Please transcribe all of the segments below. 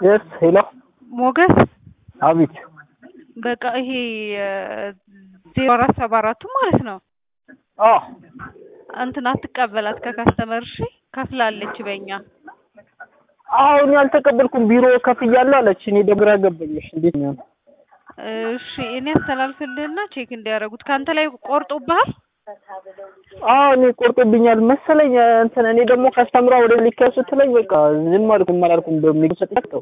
የስ ሄሎ ሞገስ አቤት በቃ ይሄ ዜሮ አራት ሰባ አራቱ ማለት ነው አ እንትን አትቀበላት ከካስተመር እሺ ከፍላለች በእኛ አሁን ያልተቀበልኩም ቢሮ ከፍያለሁ አለች። እኔ ደግሞ ግራ ገባኝ። እንዴት ነው? እሺ እኔ አስተላልፍልህና ቼክ እንዲያደርጉት ከአንተ ላይ ቆርጦብሃል አዎ እኔ ቆርጦብኛል መሰለኝ። እንትን እኔ ደግሞ ካስተምራ ወደ ሊከው ስትለኝ በቃ ዝም አልኩም አላልኩም በሚገው ሰጥተው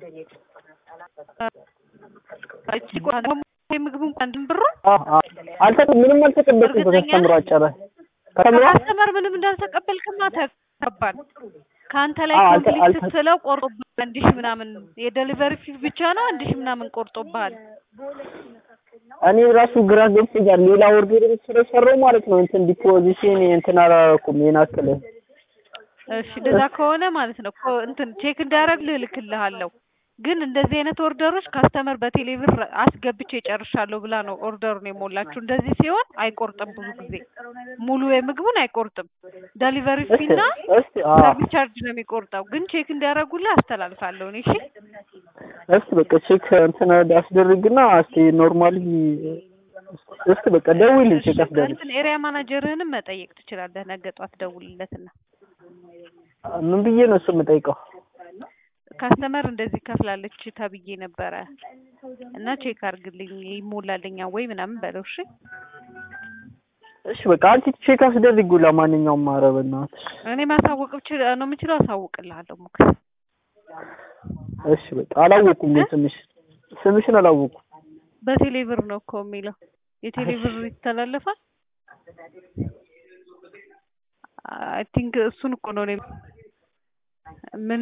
እቺ ምግቡን አንድም ብሩ አልተ ምንም አልተቀበልኩም ከካስተምራ ጨረ ከተምራ ከካስተመር ምንም እንዳልተቀበልክማ ተቀባል ከአንተ ላይ አዎ፣ አልተ- ኮምፕሊት አልተ- ስትለው ቆርጦብሃል። አንድ ሺህ ምናምን የደሊቨሪ ፊ ብቻ ነው አንድ ሺህ ምናምን ቆርጦብሃል። እኔ ራሱ ግራ ገብቶኛል። ሌላ ኦርደር ስለሰራው ማለት ነው እንትን ዲፖዚሽን እንትን አላደረኩም ይሄን አክል እሺ እንደዛ ከሆነ ማለት ነው ኮ- እንትን ቼክ እንዳደረግ ልልክልሃለሁ። ግን እንደዚህ አይነት ኦርደሮች ካስተመር በቴሌብር አስገብቼ ጨርሻለሁ ብላ ነው ኦርደሩን የሞላችሁ። እንደዚህ ሲሆን አይቆርጥም፣ ብዙ ጊዜ ሙሉ የምግቡን አይቆርጥም። ዴሊቨሪ ፊ እና እስቲ አዎ ሰርቪስ ቻርጅ ነው የሚቆርጠው። ግን ቼክ እንዲያደርጉልህ አስተላልፋለሁ እኔ። እሺ እስቲ በቃ ቼክ እንትን አስደርግና እስቲ ኖርማሊ እስቲ በቃ ደውልኝ ቼክ አስደርግ። እንትን ኤሪያ ማናጀርህንም መጠየቅ ትችላለህ። ነገ ጧት ደውልለትና ምን ብዬ ነው እሱ የምጠይቀው? ካስተመር እንደዚህ ከፍላለች ተብዬ ነበረ እና ቼክ አድርግልኝ ይሞላልኛ ወይ ምናምን በለው። እሺ እሺ በቃ አንቺ ቼክ አስደርጊው። ለማንኛውም ኧረ በእናትሽ እኔ ማሳወቅ ብችል ነው የምችለው፣ አሳውቅልሃለሁ። ሞክስ እሺ በቃ አላወኩም፣ ግን ስምሽ ስምሽን አላወኩም። በቴሌ ብር ነው እኮ የሚለው። የቴሌ ብር ይተላለፋል። አይ ቲንክ እሱን እኮ ነው እኔ ምን